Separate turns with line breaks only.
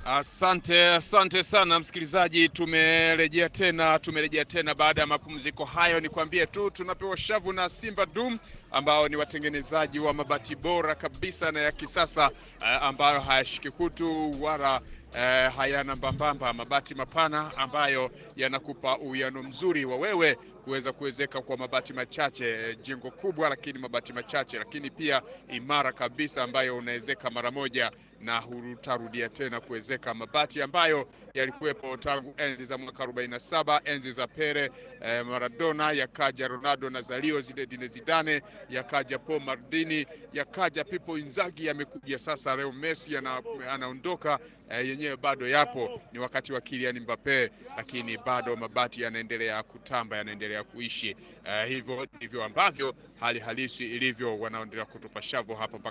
Asante, asante sana msikilizaji, tumerejea tena, tumerejea tena baada ya mapumziko hayo. Nikwambie tu tunapewa shavu na Simba Dum ambao ni watengenezaji wa mabati bora kabisa na ya kisasa eh, ambayo hayashiki kutu wala eh, hayana mbambamba, mabati mapana ambayo yanakupa uwiano mzuri wa wewe kuweza kuwezeka kwa mabati machache, eh, jengo kubwa lakini mabati machache, lakini pia imara kabisa ambayo unawezeka mara moja na hutarudia tena kuwezeka. Mabati ambayo yalikuwepo tangu enzi za mwaka 47 enzi za Pele, eh, Maradona, yakaja Ronaldo Nazario, Zinedine Zidane, yakaja Paul Maldini, yakaja Pipo Inzaghi, yamekuja sasa leo Messi ana, anaondoka eh, yenyewe bado yapo, ni wakati wa Kylian Mbappe, lakini bado mabati yanaendelea kutamba, yanaendelea kuishi. Eh, hivyo ndivyo ambavyo hali halisi ilivyo, wanaendelea kutupa shavu hapa mpaka